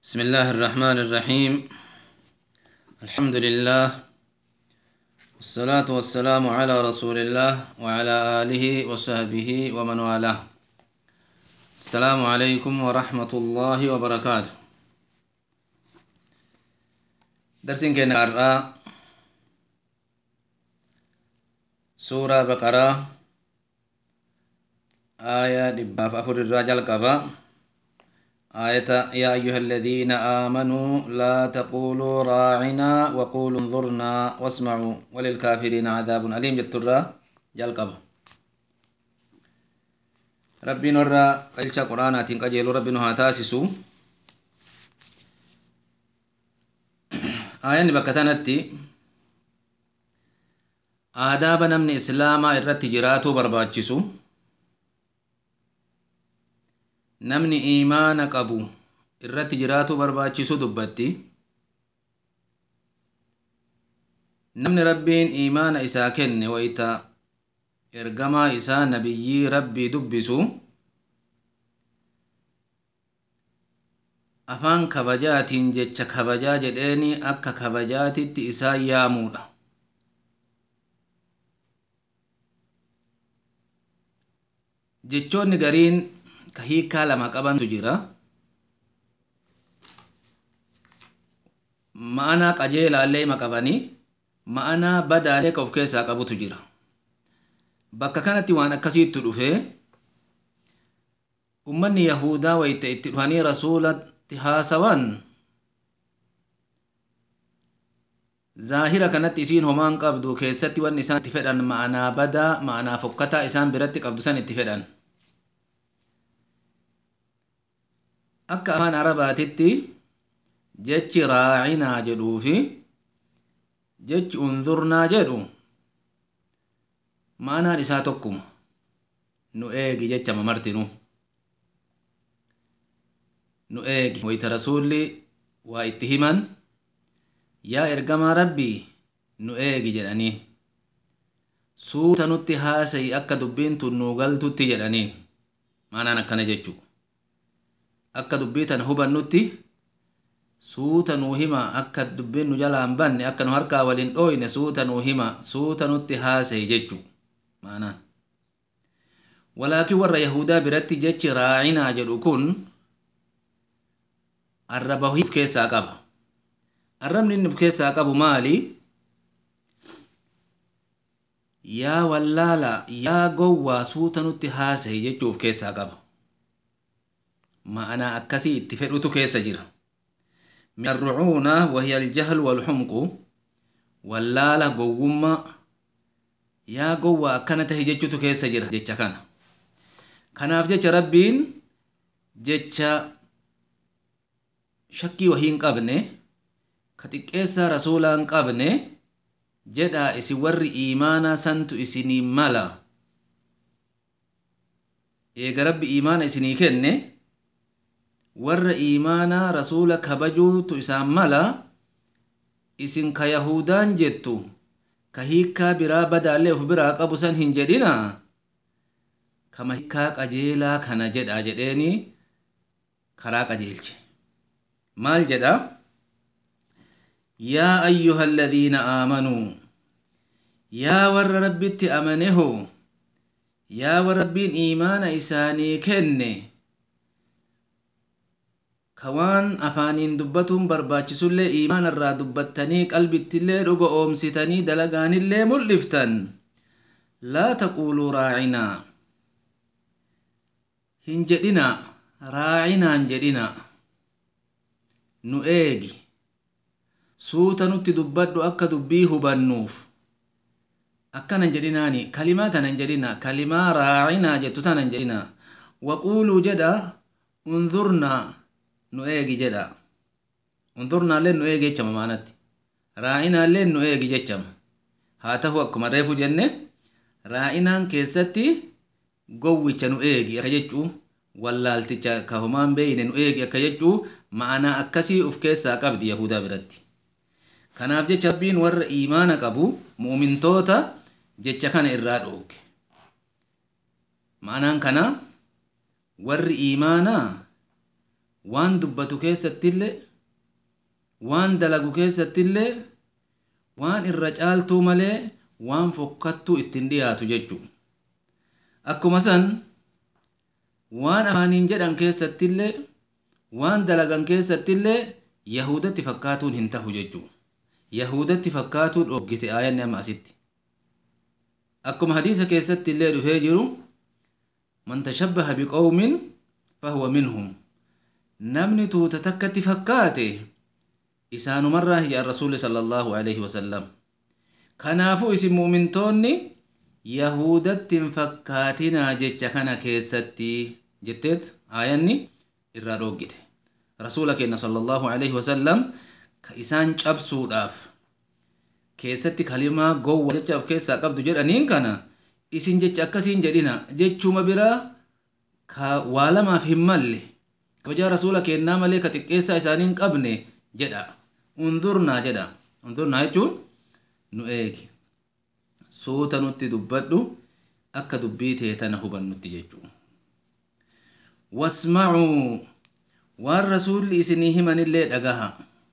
بسم الله الرحمن الرحيم الحمد لله والصلاة والسلام على رسول الله وعلى آله وصحبه ومن والاه السلام عليكم ورحمة الله وبركاته درسين كنا قرأ سورة بقرة آية دباف أفر الرجال قبا آية يا أيها الذين آمنوا لا تقولوا راعنا وقولوا انظرنا واسمعوا وللكافرين عذاب أليم جترا جلقب ربي نرى قلشا قرآن قجيل ربي نها تاسسو آية بكتنتي آداب نمني إسلاما إرتي جراتو برباچسو namni iimaana qabu irratti jiraatu barbaachisu dubbatti namni rabbiin iimaana isaa kenne wayta ergamaa isaa nabiyyii rabbii dubbisu afaan kabajaatiin jecha kabajaa jedheeni akka kabajaatitti isaa yaamuudha jechoonni gariin ka hiikaa lama qabantu jira ma'anaa qajeelaallee ima qabanii ma'anaa badaalee ka of keessaa qabutu jira bakka kanatti waan akkasiittu dhufe ummanni yahudaa wayta itti dhufanii rasuulatti haasawan zaahira kanatti isiin homaan qabdu keessatti wanni isaan itti fedhan ma'anaa badaa ma'anaa fokkataa isaan biratti qabdu san itti fedhan akka afaan arabaatitti jechi raacinaa jedhuu fi jechi unzurnaa jedhu maanaan isaa tokkuma nu eegi jecha mamartinu nu eegi wayta rasuulli waa itti himan yaa ergamaa rabbii nu eegi jedhanii suuta nutti haasayi akka dubbiin tun nuu galtutti jedhanii maanaan akkana jechuu akka dubbii tana hubannutti suuta nuu hima akka dubbiin nu jalaa hin banne akka nu harkaa waliin dhooyne suuta nuu hima suuta nutti haasayi jechu maanaan walaakin warra yahudaa biratti jechi raacinaa jedhu kun arraba of keessaa qaba arrabni inni of keessaa qabu maali yaa wallaala yaa gowwaa suuta nutti haasayi jechuu of keessaa qaba ma'anaa akkasii itti fedhutu keessa jira min arrucuuna wahiya aljahlu walxumqu wallaala gowwummaa yaa gowwa akkana tahe jechutu keessa jira jecha kana kanaaf jecha rabbiin jecha shakkii wahii hin qabne ka xiqqeessaa rasuulaa hin qabne jedhaa isin warri iimaanaa santu isinii mala eega rabbi iimaana isinii kenne warra iimaanaa rasuula kabajuutu isaan mala isin ka yahudaan jettu ka hiikkaa biraa badaallee uf biraa qabu san hin jedhina kama hiikkaa qajeelaa kana jedha jedheeni karaa qajeelche maal jedha yaa ayyuha alladhiina aamanuu yaa warra rabbitti amaneho yaa warra rabbiin iimaana isaanii kenne ka waan afaaniin dubbatuun barbaachisullee iimaana irraa dubbattanii qalbittillee dhuga oomsitanii dalagaanillee mul'iftan laa taquuluu raacinaa hin jedhina raacinaan jedhina nu eegi suuta nutti dubbadhu akka dubbii hubannuuf akkanan jedhinaani kalimaa tanan jedhina kalimaa raacinaa jettu tanan jedhina waquuluu jedha unzurnaa nu eegi jedha unzurnaallee nu eegi jechama maanatti raa'inaallee nu eegi jechama haa ta'u akkuma reefu jenne raa'inaan keessatti gowwicha nu eegi akka jechuu wallaalticha ka homaan beeyne nu eegi akka jechuu ma'anaa akkasii uf keessaa qabdi yahudaa biratti kanaaf jecha rabbiin warra iimaana qabu mu'mintoota jecha kana irraa dhooge ma'anaan kana warri iimaanaa waan dubbatu keessattillee waan dalagu keessattillee waan irra caaltuu malee waan fokkattuu ittiin dhiyaatu jechu akkuma san waan afaaniin jedhan keessattillee waan dalagan keessattillee yahudatti fakkaatuun hin tahu jechu yahudatti fakkaatuun dhoggite aayanni amma asitti akkuma hadiisa keessatti illee dhufee jiru man tashabbaha biqawmin fahuwa minhum namni tuuta takkatti fakkaate isaanumarraa hiyaan rasuuli sala allaahu alaihi wasallam kanaafuu isin mu'mintoonni yahudatti hin fakkaatinaa jecha kana keessatti jetteet aayanni irraa dhoggite rasuula keenya sala allaahu alaihi wasallam ka isaan cabsuudhaaf keessatti kalimaa gowwa jecha of keessaa qabdu jedhaniin kana isin jecha akkasiin jedhina jechuma biraa ka waa lamaaf hin malle kabajaa rasuula kennaa malee ka xiqqeessaa isaanii hin qabne jedha undurnaa jedha undurnaa jechuun nu eegi suuta nutti dubbadhu akka dubbii tee tana hubannutti jechuu wasmacuu waan rasuulli isinii himanillee dhagaha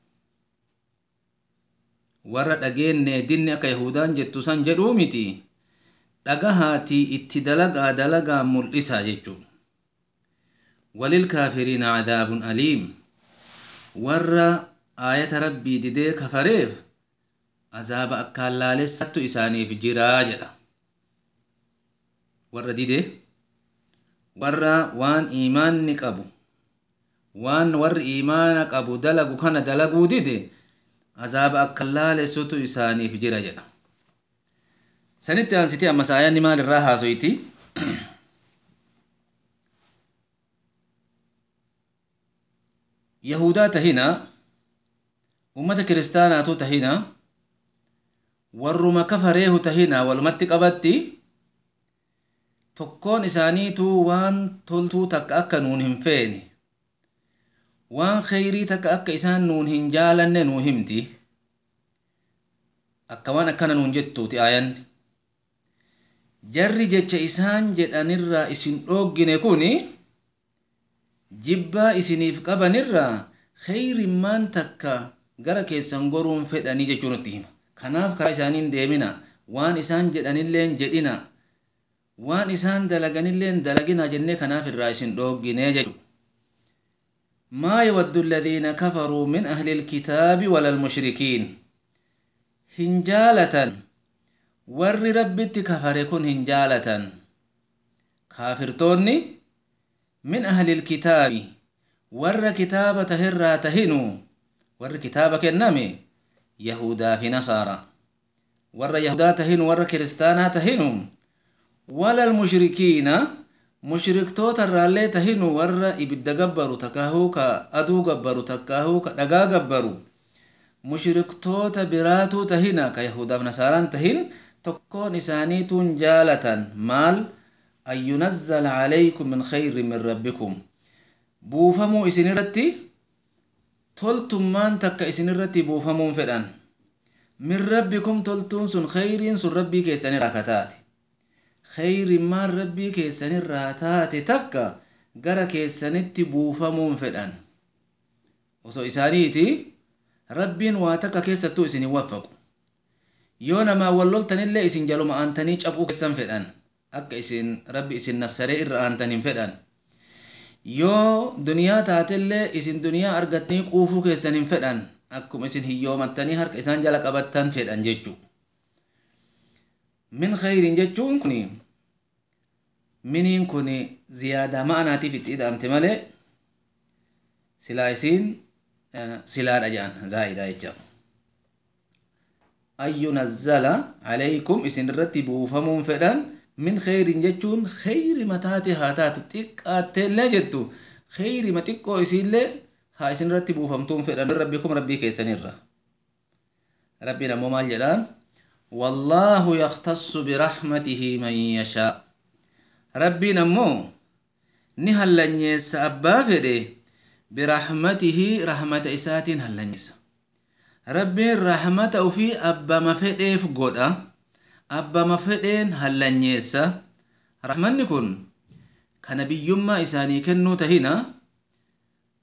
warra dhageenne dinni akka yahudaan jettu san jedhuu miti dhagahaatii itti dalagaa dalagaa mul'isa jechuu walilkaafiriina cadaabun aliim warra aayata rabbii didee kafareef azaaba akkaan laalessattu isaaniif jiraa jedha warra didee warra waan iimaanni qabu waan warri iimaana qabu dalagu kana dalaguu dide azaaba akkaan laalessutu isaaniif jira jedha sanitti aansiti ammas aayanni maal irraa haasoyti yahudaa tahina ummata kiristaanaatu tahina warruma kafareehu tahina walumatti qabatti tokkoon isaaniitu waan toltuu takka akka nuun hin feene waan kheyrii takka akka isaan nuun hin jaalanne nuu himti akka waan akkana nuun jettuuti aayanni jarri jecha isaan jedhanirraa isin dhooggine kun jibbaa isiniif qabanirraa kheyrimmaan takka gara keessan goruun fedhanii jechuu nutti hima kanaaf karaa isaaniin deemina waan isaan jedhanilleen jedhina waan isaan dalaganilleen dalagina jennee kanaaf irraa isin dhooggine jechu maa yawaddu alladhiina kafaruu min ahli ilkitaabi wala almushrikiin hin jaalatan warri rabbitti kafare kun hin jaalatan kaafirtoonni min ahli ilkitaabi warra kitaaba tahirraa tahinu warri kitaaba kenname yahudaa fi nasaara warra yahudaa tahinu warra kiristaanaa tahinu wala almushrikiina mushriktoota irraallee tahinu warra ibidda gabbaru takkaahuu ka aduu gabbaru takkaahuu ka dhagaa gabbaru mushriktoota biraatuu tahina ka yahudaaf nasaaraan tahin tokkoon isaaniituun jaalatan maal an yunazzala calaykum min khayrin min rabbikum buufamuu isin irratti toltummaan takka isin irratti buufamuun fedhan min rabbikum toltuun sun khayriin sun rabbii keessanirraa ka taate khayrimmaan rabbii keessanirraa taate takka gara keessanitti buufamuun fedhan osoo isaaniiti rabbiin waa takka keessattuu isin hin waffaqu yoo namaa wal loltanillee isin jaluma aantanii cabuu keessan fedhan akka isin rabbi isin nassaree irra aantan hin fedhan yoo duniyaa taatellee isin duniyaa argattanii quufuu keessan hin fedhan akkuma isin hiyyoomattanii harka isaan jala qabattan fedhan jechuu min khayrin jechuun kun miniin kun ziyaadaa ma'anaatiif itti hidhamte malee silaa isiin silaadha jedhan zaa'idaa jecha an yunazzala calaykum isin irratti buufamuun fedhan min khayrin jechuun khayri mataate haa taatu xiqqaatteellee jettu khayrima xiqqoo isiillee haa isin irratti buufamtuun fedhan rabbikum rabbii keessanirra rabbiin ammoo maal jedhaan wallaahu yaktassu birahmatihi man yashaa rabbiin ammoo ni hallanyeessa abbaa fedhe birahmatihi rahmata isaatiin hallanyeessa rabbiin rahmata ufii abbama fedheef godha abbama fedheen hallanyeessa rahmanni kun kana biyyummaa isaanii kennuu tahina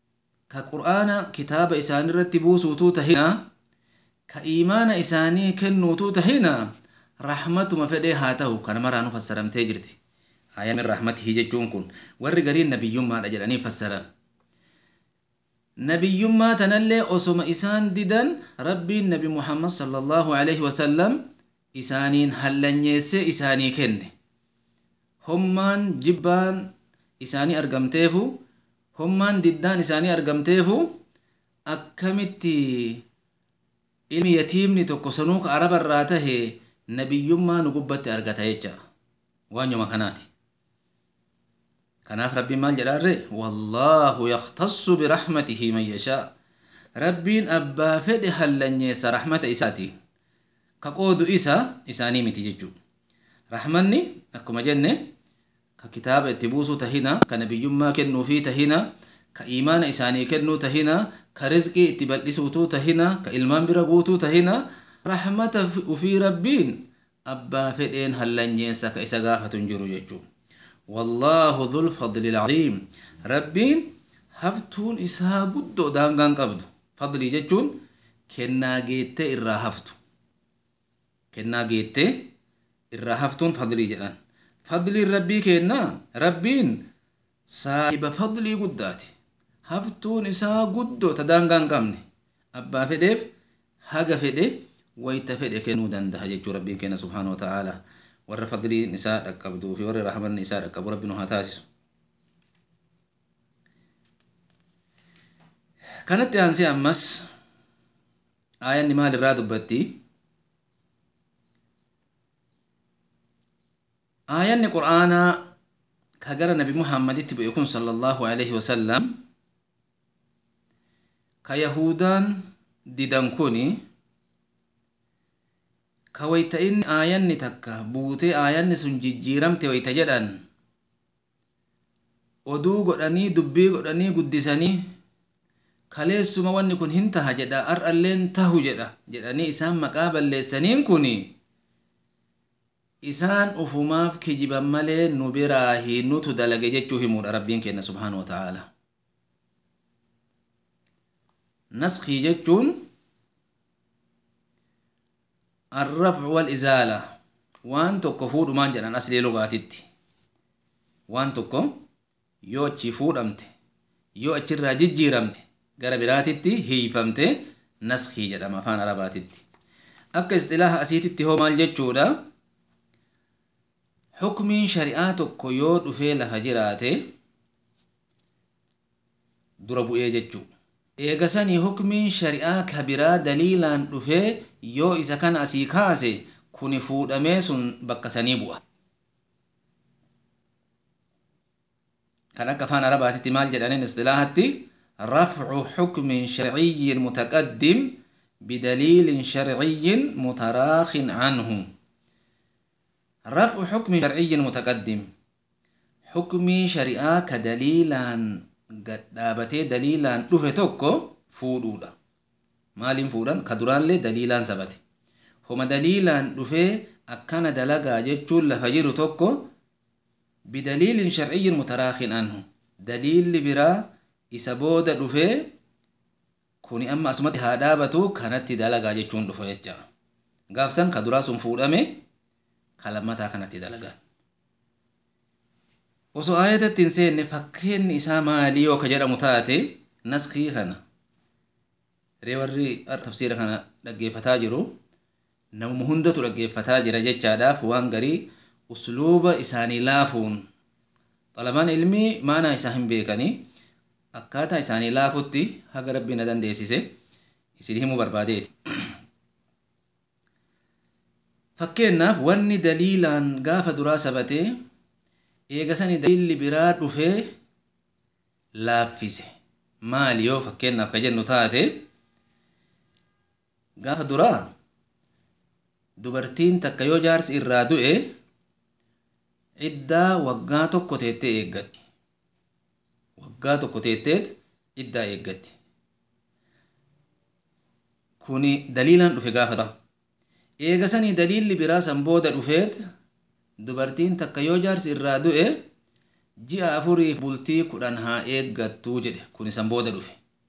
ka qur'aana kitaaba isaanii irratti buusuutuu tahina ka iimaana isaanii kennuutuu tahina rahmatuma fedhee haa ta'u kana maraanu fassaramtee jirti ayaan min rahmatihi jechuun kun warri gariin nabiyyummaadha jedhanii fassaran nabiyyummaa tanallee osoma isaan didan rabbiin nabi muhammad sallallahu alaihi wasallam isaaniin hallanyeessee isaanii kenne hommaan jibbaan isaanii argamteefu hommaan diddaan isaanii argamteefu akkamitti ilmi yatiimni tokko sanuu ka araba irraa tahe nabiyyummaa nu gubbatti argata jecha waanuma kanaati kanaaf rabbiin maal jedhaarre wallaahu yaktassu birahmatihi man yashaa rabbiin abbaa fedhe hallanyeessa rahmata isaatiin ka qoodu isa isaanii miti jechuu rahmanni akkuma jenne ka kitaaba itti buusuu tahina ka nabiyyummaa kennuufii tahina ka iimaana isaanii kennuu tahina ka rizqii itti bal'isuutuu tahina ka ilmaan bira guutuu tahina rahmata ufii rabbiin abbaa fedheen hallanyeessa ka isa gaafatu hin jiru jechuu wallaahu dhul fadli alcaziim rabbiin haftuun isaa guddoo daangaan qabdu fadlii jechuun kennaa geettee irraa haftu kennaa geettee irraa haftuun fadlii jedhan fadliin rabbii kennaa rabbiin saahiba fadlii guddaati haftuun isaa guddoo ta daangaa hin qabne abbaa fedheef haga fedhe wayta fedhe kennuu danda'a jechuu rabbiin kenna subhaanahu wa ta'aalaa warra fadliin isaa dhaqqabduu fi warra rahmanni isaa dhaqqabu rabbi nu haa taasisu kanatti aansee ammas aayanni maal irraa dubbatti aayanni qur'aanaa ka gara nabi muhammaditti bu'e kun sallallahu alaihi wasallam ka yahudaan didan kuni ka wayta inni aayanni takka buutee aayanni sun jijjiiramte wayta jedhan oduu godhanii dubbii godhanii guddisanii kaleessuma wanni kun hin taha jedha ar'alleen tahu jedha jedhanii isaan maqaa balleessaniin kun isaan ufumaaf kijiban malee nu biraa hinutu dalage jechuu himuudha rabbiin kenna subhaanahu wa ta'ala naskii jechuun الرفع والإزالة وان تكو فود مان جنان أصلي لغاتي وان تكو يو أتشي فود أمت يو أتشي راجي جيرمت gara biraatitti hiifamte naskii jedhama afaan arabaatitti akka istilaaha asiititti hoo maal jechuudha xukmiin shari'aa tokko yoo dhufee lafa jiraate dura bu'ee jechuu eegasanii hukmiin shari'aa ka biraa daliilaan dhufee yoo isa kana asii kaase kuni fuudhamee sun bakka sanii bu'a kan akka afaan arabaatitti maal jedhaniin istilaahatti رفع حكم شرعي متقدم بدليل شرعي متراخ عنه رفع حكم شرعي متقدم حكم شريعة كدليلا قد دابتي دليلا دفه توكو فودودا مالين فودان كدران لي دليلا سبتي هما دليلا دفه أكان دلقا جتشول لفجر توكو بدليل شرعي متراخ عنه دليل برا isa booda dhufee kuni amma asumatti haa dhaabatu kanatti dalagaa jechuun dhufa jecha gaafsan ka duraa sun fuudhame ka lammataa kanatti dalagaa osoo aayatatti hin seenne fakkeenni isaa maalii yoo ka jedhamu taate naskii kana ree warri tafsiira kana dhaggeeffataa jiru namuma hundatu dhaggeeffataa jira jechaadhaaf waan garii usluuba isaanii laafuun xalamaan ilmii maanaa isaa hin beekanii akkaataa isaanii laafutti haga rabbiin na dandeessise isin himuu barbaadeeti. Fakkeenyaaf wanni daliilaan gaafa duraa sabatee eegasanii daliilli biraa dhufee laaffise maali yoo fakkeenyaaf ka jennu taate gaafa duraa dubartiin takka yoo jaarsi irraa du'e iddaa waggaa tokko teettee eeggatti. waggaa tokko teetteet iddaa eeggatti kuni daliilaan dhufe gaafa eegasanii daliilli biraa san booda dhufeet dubartiin takka yoo jaarsi irraa du'e ji'a afuriif bultii kudhan haa eeggattuu jedhe kuni san booda dhufe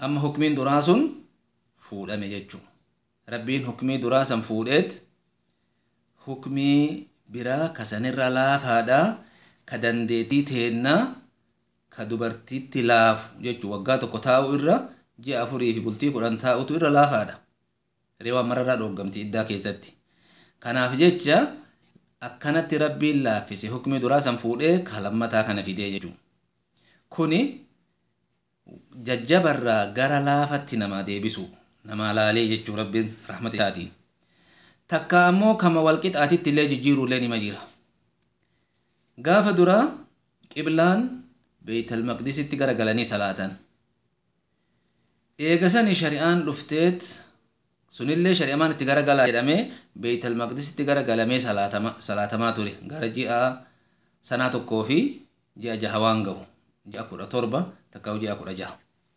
amma hukmiin duraa sun fuudhame jechuudha rabbiin hukmii duraa san fuudheet hukmii biraa kasanirra laafaadha ka dandeettii teennaa ka dubartiitti laafu jechuudha waggaa tokko taa'u irra ji'a afurii fi bultii kudhan taa'utu irra laafaadha reewwan mararraa dhooggamti iddaa keessatti kanaaf jecha akkanatti rabbiin laaffise hukmii duraa san fuudhee ka lammataa kana fidee jechuudha kuni jajjabarraa gara laafatti namaa deebisu namaa laalee jechuu rabbiin rahmata isaatiin takka ammoo kama walqixaatitti illee jijjiiruullee nima jira gaafa duraa qiblaan beeytal maqdisitti garagalanii salaatan eegasanii shari'aan dhufteet sunillee shari'amaan itti garagalaa jedhamee beeytal maqdisitti garagalamee salaatamaa ture gara ji'a sanaa tokkoo fi ji'a jaha waan ga'u ji'a kudha torba takka ji'a kudha jaha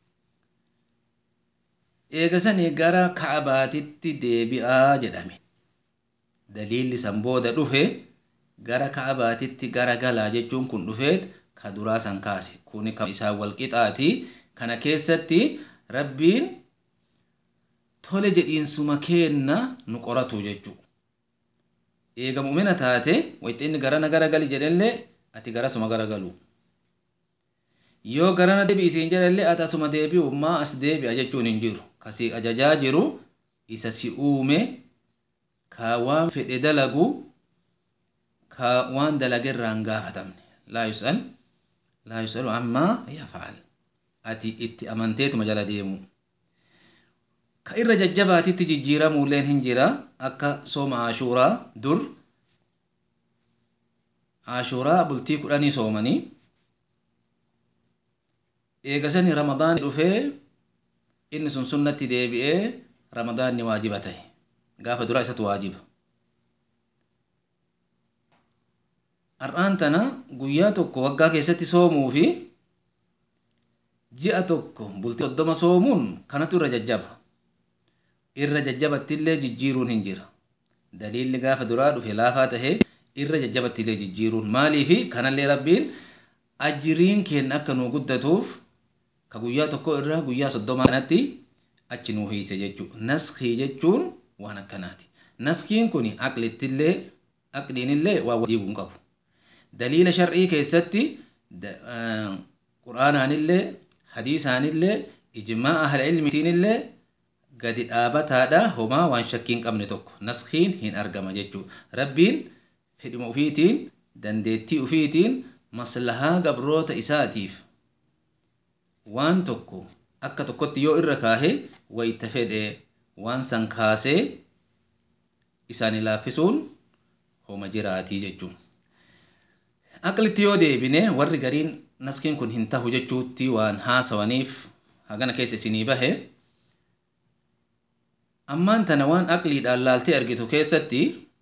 eegasanii gara ka'abaatitti deebi'aa jedhame daliilli san booda dhufe gara ka'abaatitti garagalaa jechuun kun dhufeet ka duraa san kaase kuni kan isaan walqixaati kana keessatti rabbiin tole jedhiinsuma keenna nu qoratu jechuu eega mu'mina taate wayxinni garana garagali jedhellee ati garasuma garagalu yoo garana deebi'i isiin jedhellee ati asuma deebi'u maa as deebi'a jechuun hin jiru kasii ajajaa jiru isa si uume ka waan fedhe dalagu ka waan dalage irraa hin gaafatamne laa yus'al laa yus'alu ammaa yaf'al ati itti amanteetuma jala deemu ka irra jajjabaatitti jijjiiramuulleen hin jira akka sooma ashuuraa dur ashuuraa bultii kudhanii soomanii eegasanii ramadaanni dhufee inni sun sunnatti deebi'ee ramadaanni waajiba ta'e gaafa duraa isatu waajiba har'aan tana guyyaa tokko waggaa keessatti soomuu fi ji'a tokko bultii soddoma soomuun kanatu irra jajjaba irra jajjabattillee jijjiiruun hin jira daliilli gaafa duraa dhufe laafaa tahe irra jajjabattillee jijjiiruun maaliifi kanallee rabbiin ajiriin keenya akka nuu guddatuuf ka guyyaa tokko irraa guyyaa soddoma kanatti achi nuu hiise jechuudha naskii jechuun waan akkanaati naskiin kun aqlittillee aqliinillee waa diiguu hin qabu daliila shar'ii keessatti quraanaanillee hadiisaanillee ijmaa ahla ilmiitiinillee gadi dhaabataadha homaa waan shakkii hin qabne tokko naskiin hin argama jechuudha rabbiin fedhima ufiitiin dandeettii ufiitiin maslahaa gabroota isaatiif waan tokko akka tokkotti yoo irra kaahe wayta fedhe waan san kaasee isaanii laaffisuun homa jiraatii jechuudha. aqlitti yoo deebine warri gariin naskiin kun hin tahu jechuutti waan haasawaniif hagana keessa isinii bahe ammaan tana waan aqliidhaan laaltee argitu keessatti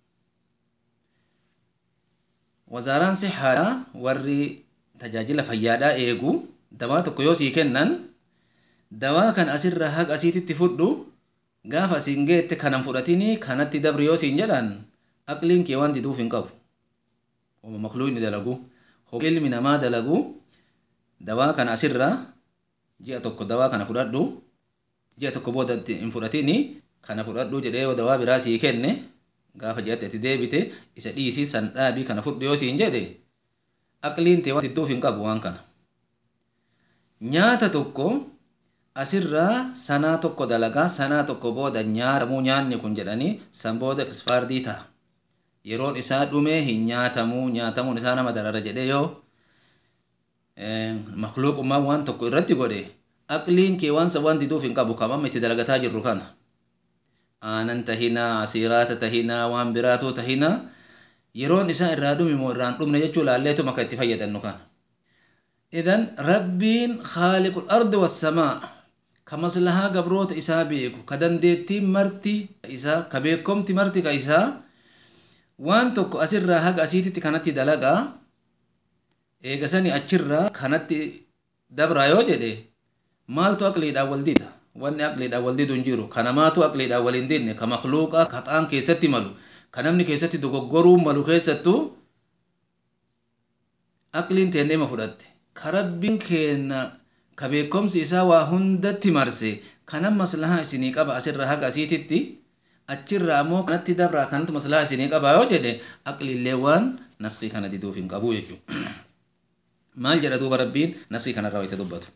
wazaaraan sixaadha warri tajaajila fayyaadhaa eegu dawaa tokko yoo sii kennan dawaa kan asirraa haga asiititti fudhu gaafa asiin geette kanan fudhatini kanatti dabri yoo siin jedhan aqliin kee waan diduuf hin qabu oma makluuqni dalagu ilmi namaa dalagu dawaa kana asirraa ji'a tokko dawaa kana fudhadhu ji'a tokko booda hin fudhatini kana fudhadhu jedhee yoo dawaa biraa sii kenne gaafa ji'atti ati deebite isa dhiisii san dhaabii kana fudhu yoo siin jedhe aqliin tee waan didduuf hin qabu waan kana nyaata tokko asirraa sanaa tokko dalagaa sanaa tokko booda nyaatamuu nyaanni kun jedhanii san booda kisfaardii ta'a yeroon isaa dhumee hin nyaatamuu nyaatamuun isaa nama darara jedhee yoo makluuqummaa waan tokko irratti godhe aqliin kee waan waan diduuf hin qabu kam amma itti dalagataa jirru kana aanan tahinaa asiiraata tahinaa waan biraatu tahinaa yeroon isaa irraa dhumi moo irraan dhumne jechuu laalleetu maka itti fayyadamnu kana idan rabbiin khaaliqul ardi wassamaa ka maslahaa gabroota isaa beeku ka dandeettiin marti isaa ka beekomti marti ka isaa waan tokko asirraa haga asiititti kanatti dalagaa eegasanii achirraa kanatti dabraa yoo jedhe maaltu aqliidhaan wal dida wanni aqliidhaan wal didu hin jiru kanamaatu aqliidhaan wal hin didne ka makluuqa ka xaan keessatti malu ka namni keessatti dogoggoruu malu keessattuu aqliin teennee ma fudhatte ka rabbiin keenna ka beekomsi isaa waa hundatti marse kanan maslahaa isinii qaba asirra haga asiititti achirraa ammoo kanatti dabraa kanatu maslahaa isinii qaba yoo jedhe aqlillee waan naskii kana diduuf hin qabu jechuu maal jedha duuba rabbiin naskii kanarraa wayita dubbatu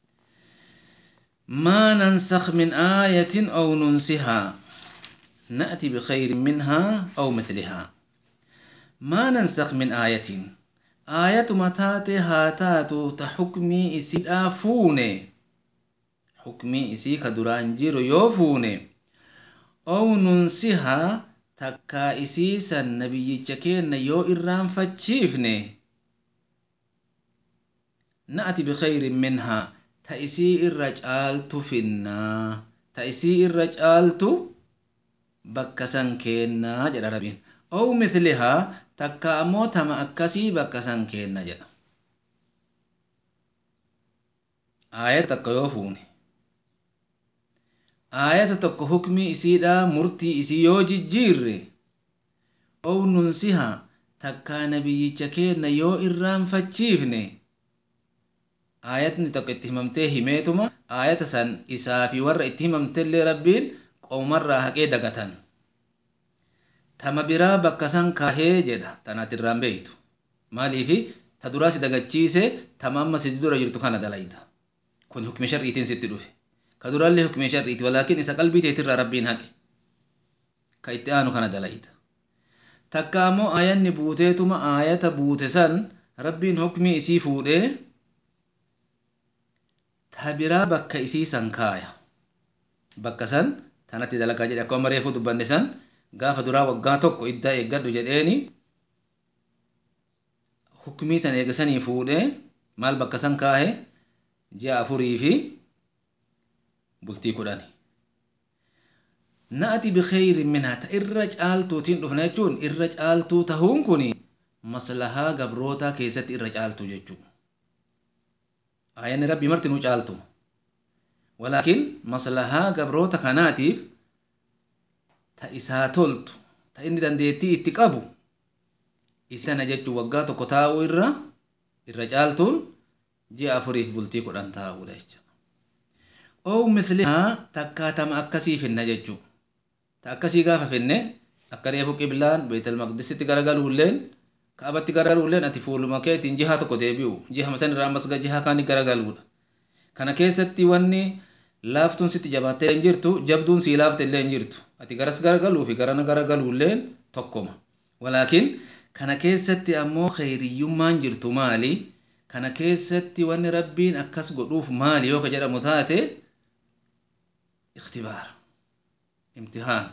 ما ننسخ من آية أو ننسها نأتي بخير منها أو مثلها ما ننسخ من آية آية متاتي هاتاتو تحكمي إسي آفوني حكمي إسي كدران جيرو يوفوني أو ننسها تكا إسيسا نبي جكين يو إران فتشيفني نأتي بخير منها تأسي الرجالت فينا تأسي الرجالت بكسن كينا جرى ربين أو مثلها takka ammoo tama akkasii bakka san keenna jedha aayata takka yoo fuune aayata tokko hukmii isiidha murtii isii yoo jijjiirre ow nunsiha takkaa nabiyyicha keenna yoo irraanfachiifne aayatni tokko itti himamtee himeetuma aayata san isaa fi warra itti himamtellee rabbiin qoomarraa haqee dagatan tama biraa bakka san kaahee jedha tanaat irraan beeytu maaliifi ta duraa si dagachiise tama amma si dura jirtu kana dalayda kun hukmi shar'iitiin sitti dhufe ka duraallee hukmi shar'iiti walaakin isa qalbii teetirraa rabbiin haqe ka itti aanu kana dalayda takka ammoo aayanni buuteetuma aayata buute san rabbiin hukmii isii fuudhee ta biraa bakka isii san kaaya bakka san tanatti dalagaa jedhe akkuma reefu dubbanne san gaafa duraa waggaa tokko iddaa eeggadhu jedheeni hukmii san eegasanii fuudhee maal bakka san kaahe ji'a afurii fi bultii kudhani na'ati bikayrin minhaa ta irra caaltuutiin dhufna jechuun irra caaltuu tahuun kun maslahaa gabrootaa keessatti irra caaltu jechuu aayanni rabbii marti nu caaltu walaakin maslahaa gabroota kanaatiif ta isaa toltu ta inni dandeettii itti qabu isi tana jechuu waggaa tokko taa'uu irra irra caaltuun ji'a afuriif bultii kudhan taa'uudha jecha oo mislihaa takkaatama akkasii finna jechuu ta akkasii gaafa finne akka reefu qiblaan beetal maqdisitti garagaluulleen kaabatti garagaluulleen ati fuuluma keetiin jihaa tokko deebi'u jiha san irraa ammas jihaa kaanii garagaluudha kana keessatti wanni laaftuun sitti jabaattee hin jirtu jabduun sii laafte illee hin jirtu ati garas garagaluu fi garana garagaluulleen tokkoma walaakin kana keessatti ammoo kheyriyyummaan jirtu maali kana keessatti wanni rabbiin akkas godhuuf maali yoo ka jedhamu taate ikhtibaar imtihaan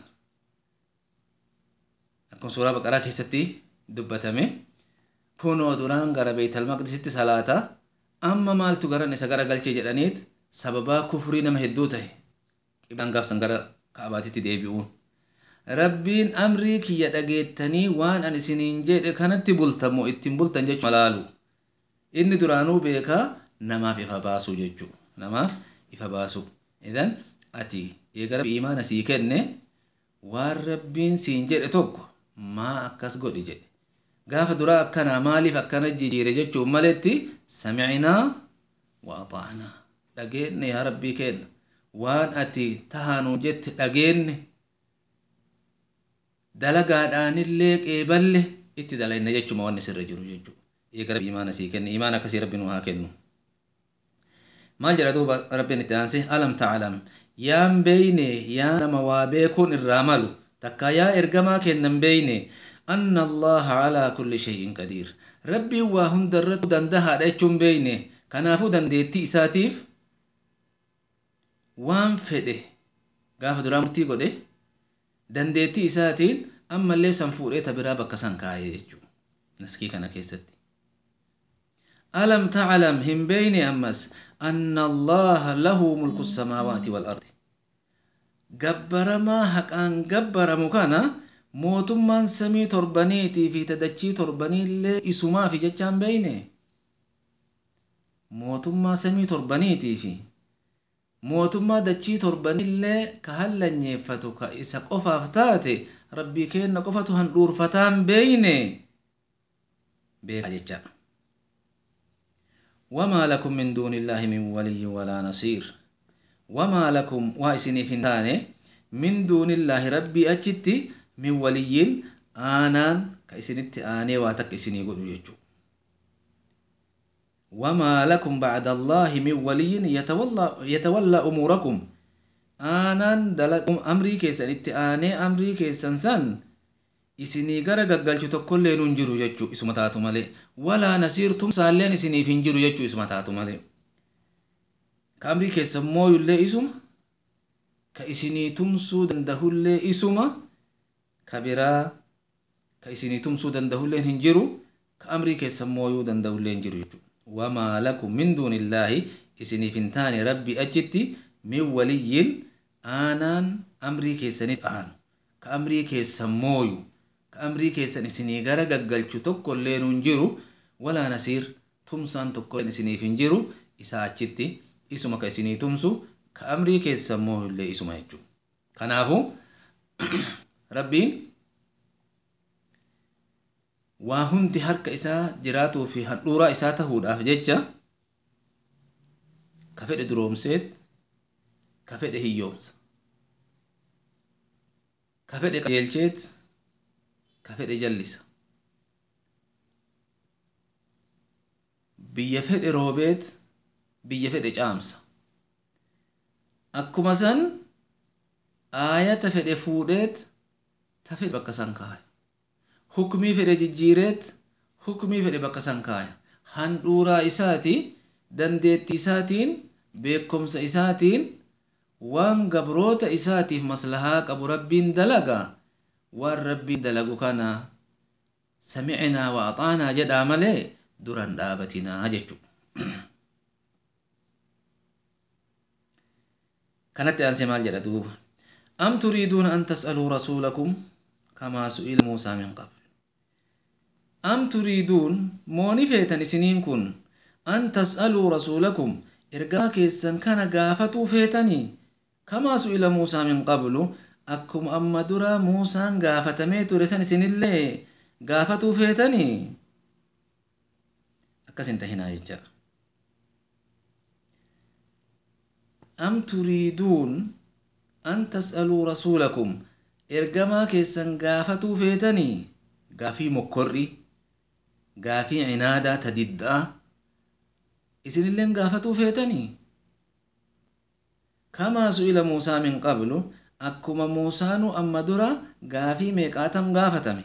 akkuma suuraa baqaraa keessatti dubbatame kunoo duraan gara beeytal maqdisitti salaata amma maaltu garan isa gara galchee jedhaniit sababaa kufrii nama hedduu ta'e qiblaan gaafsan gara kaabaatitti deebi'uun rabbiin amrii kiyya dhageettanii waan an isiniin jedhe kanatti bultamoo ittiin bultan jechuu malaalu inni duraanuu beekaa namaaf ifa baasuu jechuu namaaf ifa baasuu idan ati eega imaana sii kenne waan rabbiin siin jedhe tokko maa akkas godhi jedhe gaafa duraa akkanaa maaliif akkana jijjiire jechuun maletti samicinaa wa axaanaa dhageenne yaa rabbii kenna waan ati tahanuu jette dhageenne dalagaadhaanillee qeeballe itti dalayna jechuma wanni sirra jiru jechuu eega rabbi imaana sii kenne imaana akkasii rabbi nu haa kennu maal jedha duuba rabbiin itti aanse alam taclam yaan beeyne yaa nama waa beekuun irraa malu takka yaa ergamaa kennan beeyne anna allaha calaa kulli shay'in qadiir rabbiin waa hunda irratti dandahaadha jechuun beeyne kanaafuu dandeettii isaatiif waan fedhe gaafa duraa murtii godhe dandeettii isaatiin ammallee san fuudhee ta biraa bakka san kaayee jechuu naskii kana keessatti alam taclam hin beeyne ammas anna allaha lahu mulku samaawaati waalardi gabbaramaa haqaan gabbaramu kana mootummaan samii torbaniitii fi tadachii torbaniillee isumaafi jechaan beeyne mootummaa samii torbaniitii fi mootummaa dachii torbanillee ka hallanyeeffatu ka isa qofaaf taate rabbii keenna qofatu handhuurfataan beeyne beeka jecha wamaa lakum min duuni illaahi min waliyyin walaa nasiir wamaa lakum waa isiniif hin taane min duunillaahi rabbii achitti min waliyyin aanaan ka isinitti aanee waa takka isinii godhu jechuu wamaa lakum bacda allaahi min waliyyin yatawallaa umuurakum aanaan amrii keessan itti aanee amrii keessan san isinii gara gaggalchu tokkollee nun jiru jechuu isuma taatu malee walaa nasiirtum saalleen isiniif hin jiru jechuu isuma taatu malee ka amrii keessan mooyullee isuma ka isinii tumsuu dandahullee isuma ka biraa ka isinii tumsuu dandahulleen hin jiru ka amrii keessan mooyuu dandahullee hin jiru jechuu wamaa lakum min duunillaahi isiniif hin taane rabbii achitti min waliyyin aanaan amrii keessanitti aanu ka amrii keessan mooyu ka amrii keessan isinii gara gaggalchu tokko illee nun jiru walaa nasiir tumsaan tokko isiniif hin jiru isaa achitti isuma ka isinii tumsu ka amrii keessan mooyu illee isuma jechuu kanaafu rabbiin waa hundi harka isaa jiraatuu fi handhuuraa isaa tahuudhaaf jecha ka fedhe duroomseet ka fedhe hiyyoomsa ka fedhe qajeelcheet ka fedhe jallisa biyya fedhe roobeet biyya fedhe caamsa akkuma san aayata fedhe fuudheet ta fedhe bakka san kaaya hukmii fedhe jijjiireet hukmii fedhe bakka san kaaya handhuuraa isaati dandeettii isaatiin beekomsa isaatiin waan gabroota isaatiif maslahaa qabu rabbiin dalaga waan rabbiin dalagu kana samicinaa wa axaanaa jedhaa malee duran dhaabatinaa jechu kanatti aansee maal jedha duuba am turiiduuna an tas'aluu rasuulakum kamaa su'ila muusaa min qabl am turiiduun mooni feetan isiniin kun an tas'aluu rasuulakum ergamaa keessan kana gaafatuu feetanii kamaa su'ila muusaa min qablu akkuma amma dura muusaan gaafatamee ture san isinillee gaafatuu feetanii akkas hin tahinaa jecha am turiiduun an tas'aluu rasuulakum ergamaa keessan gaafatuu feetanii gaafii mokkorri gaafii cinaadaa ta diddaa isinilleen gaafatuu feetanii kamaa su'ila muusaa min qablu akkuma muusaanu amma dura gaafii meeqaatam gaafatame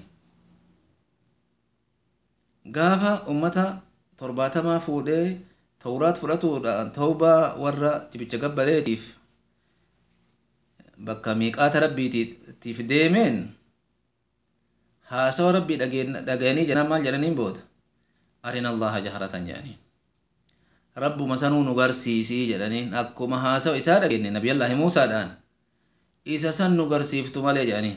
gaafa ummata torbaatamaa fuudhee tawraat fudhatuudhaan tawbaa warra cibicha gabbaleetiif bakka miiqaata rabbiitiif deemeen haasawa rabbii dhagayanii jedhan maal jedhaniin booda arina allaha jaharatan jedhaniin rabbuma sanuu nu garsiisii jedhaniin akkuma haasawa isaa dhageenye nabiyallaahi muusaadhaan isa san nu garsiiftu malee jedhaniin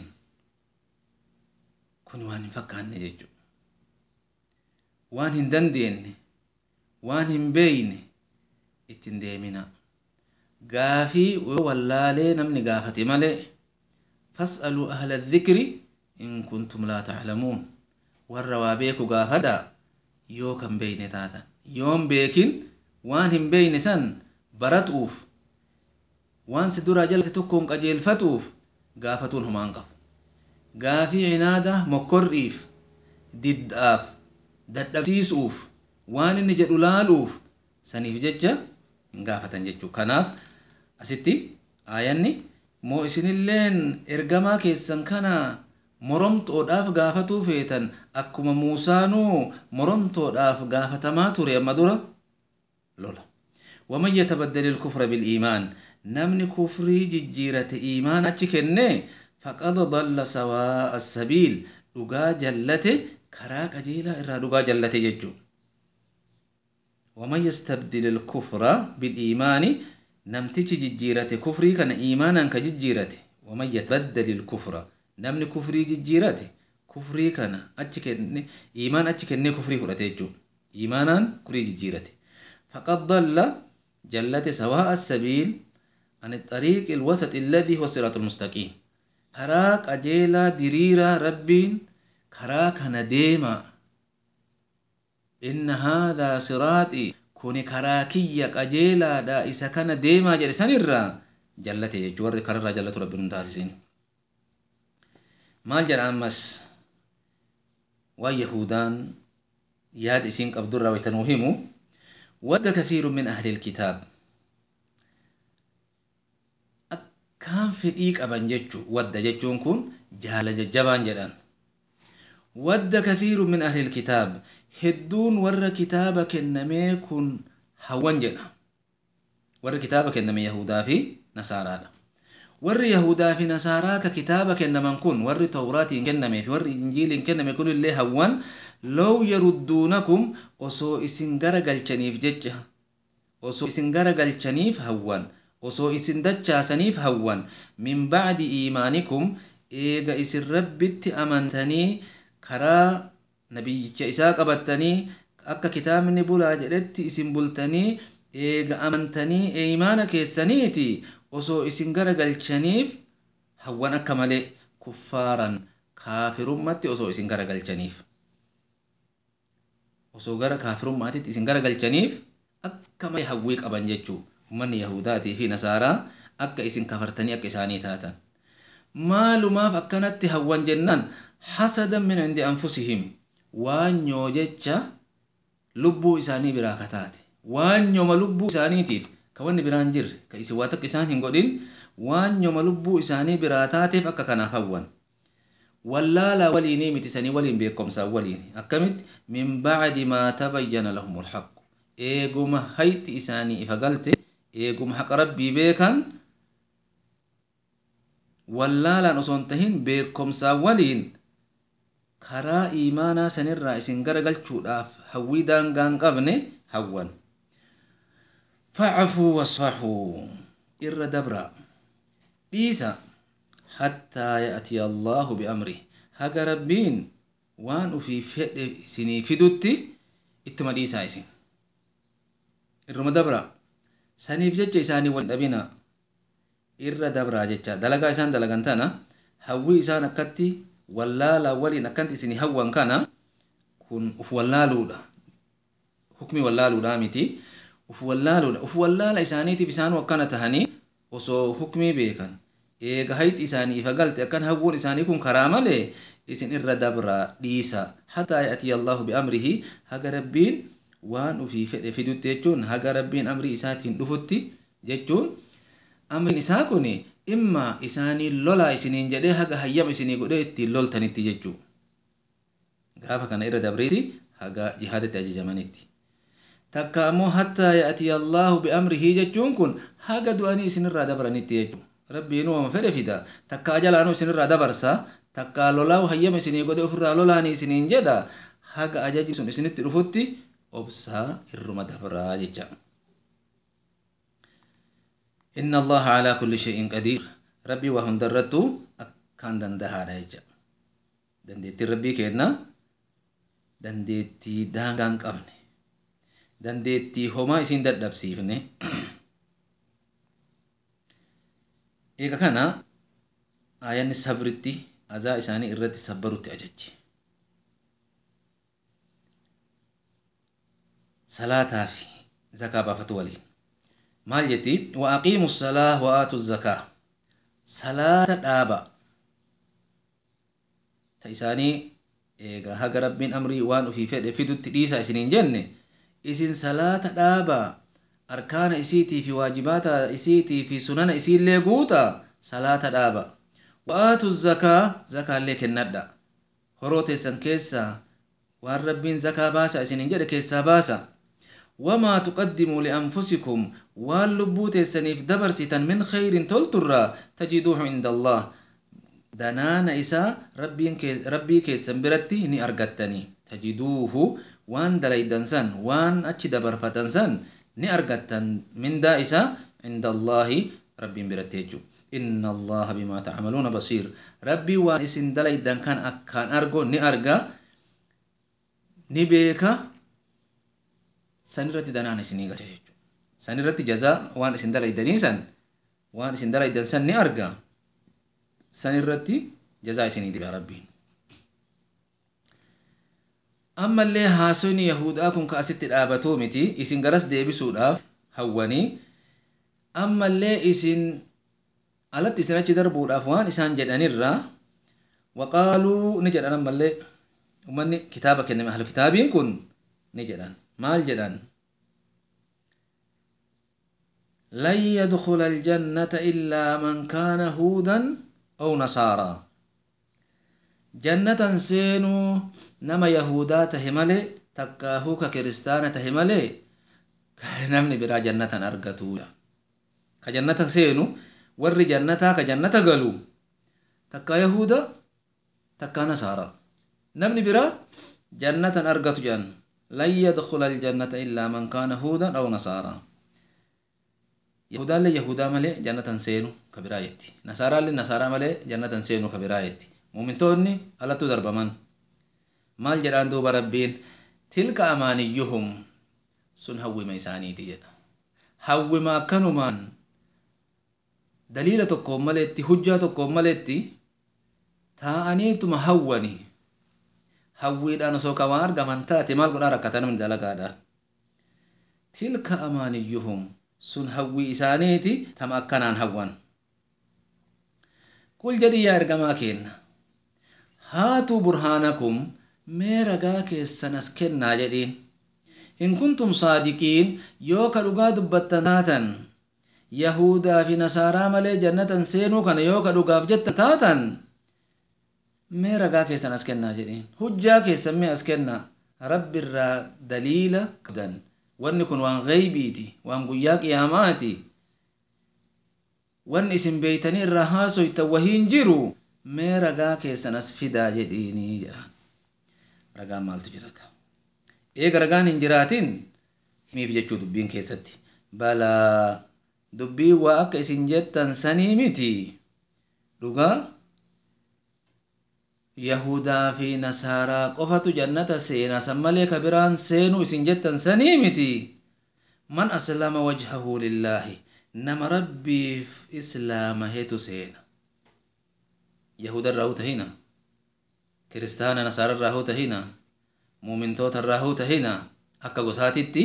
kun waan hin fakkaanne jechu waan hin dandeenye waan hin beeyne ittin deemina gaafii yoo wallaalee namni gaafate malee fas'aluu ahla dhikri in kuntum laa taclamuun warra waa beeku gaafadha yoo kan beeyne taatan yoon beekin waan hin beeyne san baratuuf waan si duraa jalate tokkoon qajeelfatuuf gaafatuun homaan qabu gaafii cinaada mokkorriif diddaaf dadhabsiisuuf waan inni jedhu laaluuf saniif jecha hin gaafatan jechuu kanaaf asitti aayanni moo isinilleen ergamaa keessan kana moromtoodhaaf gaafatuu feetan akkuma muusaanuu moromtoodhaaf gaafatamaa ture amma dura lola waman yatabaddali ilkufra biliimaan namni kufrii jijjiirate iimaan achi kenne faqad dalla sawaa'a asabiil dhugaa jallate karaa qajeelaa irraa dhugaa jallate jechuu waman yastabdil ilkufra biliimaani namtichi jijjiirate kufrii kana iimaanaan ka jijjiirate waman yatabaddali ilkufra namni kufrii jijjiirate kufrii kana achi kenne iimaan achi kennee kufrii fudhate jechuu iimaanaan kufrii jijjiirate faqad dalla jallate sawaa'a asabiil عن الطريق الوسط الذي هو الصراط المستقيم كراك أجيلا دريرا ربي كراك هنديما إن هذا صراطي kuni karaa kiyya qajeelaadha isa kana deemaa jedhe sanirraa jallate jechuu warri kararraa jallatu rabbi nun taasisin maal jedha ammas waan yahudaan yaada isiin qabdurraa waytanuu himu wadda kathiiru min ahli ilkitaab akkaan fedhii qaban jechu wadda jechuun kun jaala jajjabaan jedhan wadda kathiiru min ahli ilkitaab hedduun warra kitaaba kennamee kun hawwan jedha warri kitaaba kenname yahudaa fi nasaaraadha warri yahudaa fi nasaaraa ka kitaaba kennaman kun warri tawraatiin kenname fi warri injiiliin kenname kun illee hawwan low yarudduunakum osoo isin gara galchaniif jecha osoo isin gara galchaniif hawwan osoo isin dachaasaniif hawwan min bacdi iimaanikum eega isin rabbitti amantanii karaa nabiyyicha isaa qabattanii akka kitaabni bulaa jedhetti isin bultanii eega amantanii iimaana keessaniiti osoo isin gara galchaniif hawwan akka malee kuffaaran kaafirummatti osoo isin gara galchaniif osoo gara kaafirummaatitti isin gara galchaniif akka malee hawwii qaban jechuu ummanni yahudaatii fi nasaaraa akka isin kafartanii akka isaanii taatan maalumaaf akkanatti hawwan jennaan hasadan min indi anfusihim waanyoo jecha lubbuu isaanii biraa kataate waanyoma lubbuu isaaniitiif ka wanni biraan jirre ka isin waa takka isaan hin godhin waanyoma lubbuu isaanii biraa taateef akka kanaaf hawwan wallaala waliinii miti sanii waliin beekomsaa waliin akkamitti min bacdi maa tabayyana lahum lhaqu eeguma hayti isaanii ifa galte eeguma haqa rabbii beekan wallaalaan osoo hin tahin beekomsaa waliin karaa iimaanaa sanirraa isin garagalchuudhaaf hawwii daangaa hin qabne hawwan facfuu wasfaxuu irra dabra dhiisa hattaa ya'tiya allaahu biamrih haga rabbiin waan ufii fedhe isinii fidutti ittuma dhiisaa isin irruma dabra saniif jecha isaanii wal dhabina irra dabraa jecha dalagaa isaan dalagan tana hawwii isaan akkatti wallaalaa waliin akkanti isin hawwan kana kun uf wallaaluudha hukmi wallaaluudha miti uf wallaaluudha uf wallaala isaaniitiif isaanu akkana tahanii osoo hukmii beekan eega hayti isaanii ifa galte akkan hawwuun isaanii kun karaa malee isin irra dabraa dhiisa hataa ya'tiya allaahu biamrihi haga rabbiin waan ufii fedhe fidutti jechuun haga rabbiin amrii isaatiin dhufutti jechuun amriin isaa kun imma isaanii lolaa isiniin jedhee haga hayyama isinii godhee ittiin loltanitti jechuu gaafa kana irra dabreesi haga jihaadatti ajajamanitti takka ammoo hattaa ya'tiya allaahu biamrihi jechuun kun haga du'anii isinirraa dabranitti jechuu rabbiin uumama fedhe fida takka ajalaanuu isinirraa dabarsa takka lolaa hayyama isinii godhe ofirraa lolaanii isiniin jedha haga ajaji sun isinitti dhufutti obsaa irruma dabraa jecha إن الله على كل شيء قدير ربي وهم درتو أكان دندها رجع دندتي ربي كنا دندتي دانغان قبني دندتي هما إسين دردب سيفني إيكا كان آيان صبرتي أزا إساني إرتي صبرتي أججي صلاة في زكاة بفتولي maal jetti wa aqiimu salaa wa aatu zakaa salaata dhaaba ta isaanii eega haga rabbiin amrii waan ufii fedhe fidutti dhiisa isiniin jenne isin salaata dhaaba arkaana isiitii fi waajibaata isiitii fi sunana isiillee guuta salaata dhaaba wa aatu zakaa zakaallee kennadha horoo teessan keessaa waan rabbiin zakaa baasa isiniin jedhe keessaa baasa وما تقدموا لأنفسكم واللبوت سنيف دبر ستن من خير تلترا تجدوه عند الله دنانا إسا ربي كي ربي كي سنبرتي ني أرغتني تجدوه وان دلي دنسان وان أتش دبر فتنسان ني أرغتن من دا إسا عند الله ربي برتيجو إن الله بما تعملون بصير ربي وان إسن دلي دن كان أكان أرغو ني أرغا ني بيكا sanirratti danaan isinii galcha jechuudha. Sanirratti jazaa waan isin dalaydanii san waan isin dalaydan san ni arga. Sanirratti jazaa isinii diba rabbiin. ammallee haasoyni yahudaa kun ka asitti dhaabatuu miti isin garas deebisuudhaaf hawwanii ammallee isin alatti isin achi darbuudhaaf waan isaan jedhanirra waqaaluu ni jedhan ammallee ummanni kitaaba kenname ahlu kitaabiin kun ni jedhan maal jedhan lan yadkhula aljannata illaa man kaana huudan aw nasaaraa jannatan seenuu nama yahudaa tahe malee takkaahuu ka kiristaana tahe malee namni biraa jannatan argatu ka jannata seenu warri jannataa ka jannata galu takkaa yahuda takkaa nasaara namni biraa jannatan argatu jedhan lan yadkhula aljannata illaa man kaana huudan aw nasaara yahudaallee yahudaa malee jannatan seenu ka biraa jetti nasaaraallee nasaaraa malee jannatan seenu ka biraa jetti muumintoonni alattu darbaman maal jedhaan duuba rabbiin tilka amaaniyyuhum sun hawwima isaaniiti jedha hawwima akkanumaan daliila tokkoon maleetti hujjaa tokkoon maleetti taa'aniituma hawwani hawwiidhaan osoo ka waan argaman taate maal godhaa rakkata namni dalagaadhaan tilka amaaniyyuhum sun hawwii isaaniiti tama akkanaan hawwan qul jedhi yaa ergamaa keenna haatuu burhaanakum mee ragaa keessan as kennaa jedhiin in kuntum saadiqiin yoo ka dhugaa dubbattan taatan yahudaa fi nasaaraa malee jannatan seenuu kana yoo ka dhugaaf jettan taatan mee ragaa keessan as kennaa jedhiin hujjaa keessan mee as kennaa rabbiirraa daliila qabdan wanni kun waan gaybiiti waan guyyaa qiyaamaati wanni isin beeytanii irraa haasoytan wahiin jiru mee ragaa keessan as fidaa jedhiinii jedhan ragaan maaltu jira ka eega ragaan hin jiraatin himiif jechuu dubbiin keessatti balaa dubbii waa akka isin jettan sanii miti dhugaa yahudaa fi nasaaraa qofatu jannata seena san malee ka biraan seenuu isin jettan sanii miti man aslama wajhahu lillaahi nama rabbiif islaama hetu seena yahuda irraa hu tahina kiristaana nasaara irraa hu tahina muumintoota irraa hu tahina akka gosaatitti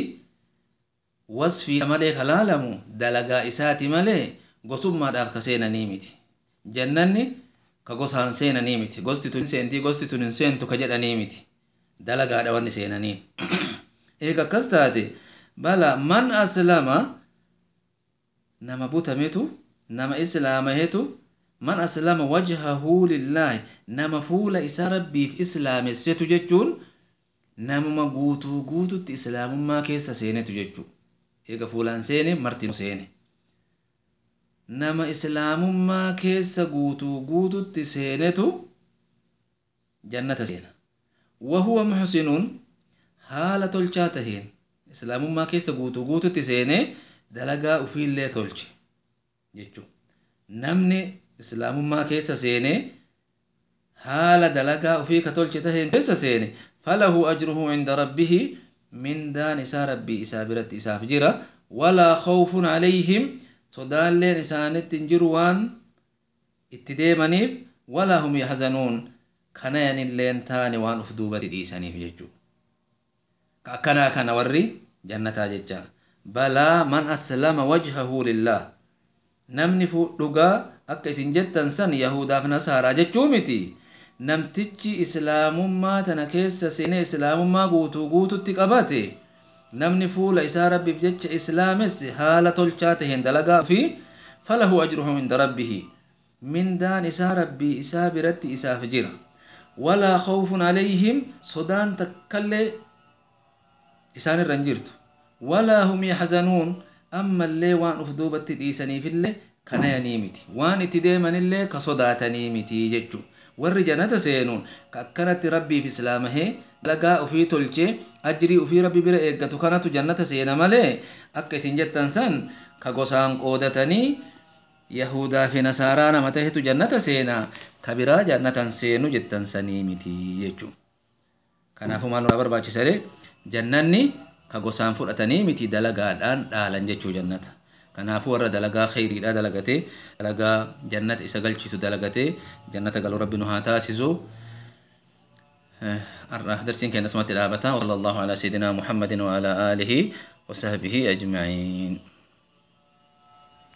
wasfii malee kalaalamu dalagaa isaati malee gosummaadhaaf ka seenanii miti jannanni ka gosaan seenanii miti gosti tun seentii gosti tun hin seentu ka jedhanii miti dalagaadha wanni seenanii eega akkas taate bala man aslama nama butametu nama islaamahetu man aslama wajhahu lillaahi nama fuula isaa rabbiif islaamessetu jechuun namuma guutuu guututti islaamummaa keessa seenetu jechuu eega fuulaan seene marti seene nama islaamummaa keessa guutuu guututti seenetu jannata seena wahuwa muxsinuun haala tolchaa taheen islaamummaa keessa guutuu guututti seenee dalagaa ufiillee tolche jechuu namni islaamummaa keessa seenee haala dalagaa ufii ka tolche taheen keessa seene falahu ajruhu inda rabbihi mindaan isaa rabbii isaa biratti isaaf jira walaa khawfun calayhim sodaalleen isaanitti hin jiru waan itti deemaniif walaa hum yaxzanuun kanayanilleen taane waan uf duubatti dhiisaniif jechuu ka akkanaa kana warri jannataa jecha balaa man aslama wajhahu lillah namni dhugaa akka isin jettan san yahudaaf nasaaraa jechuu miti namtichi islaamummaa tana keessa seenee islaamummaa guutuu guututti qabate namni fuula isaa rabbiif jecha islaames haala tolchaa taheen dalagaa fi falahu ajruhu inda rabbihi mindaan isaa rabbii isaa biratti isaaf jira walaa khawfun calayhim sodaan takkallee isaan irra hin jirtu walaa hum yaxzanuun ammallee waan uf duubatti dhiisaniifillee kanayanii miti waan itti deemanillee ka sodaatanii miti jechuu warri jannata seenuun ka akkanatti rabbiif islaamahee dalagaa ufii tolchee ajrii ufii rabbi bira eeggatu kanatu jannata seena malee akka isin jettan san ka gosaan qoodatanii yahudaa fi nasaaraa nama tahetu jannata seenaa ka biraa jannatan seenu jettan sanii miti jechuu kanaafuu maal nurraa barbaachisale jannanni ka gosaan fudhatanii miti dalagaadhaan dhaalan jechuu jannata kanaafuu warra dalagaa khayriidha dalagatee dalagaa jannata isa galchisu dalagatee jannata galuu rabbi nu haa taasisu har'a darsiin keenya asumatti dhaabata. Wallallahu ala sayyidina Muhammadin wa ala alihi wa sahbihi ajma'iin.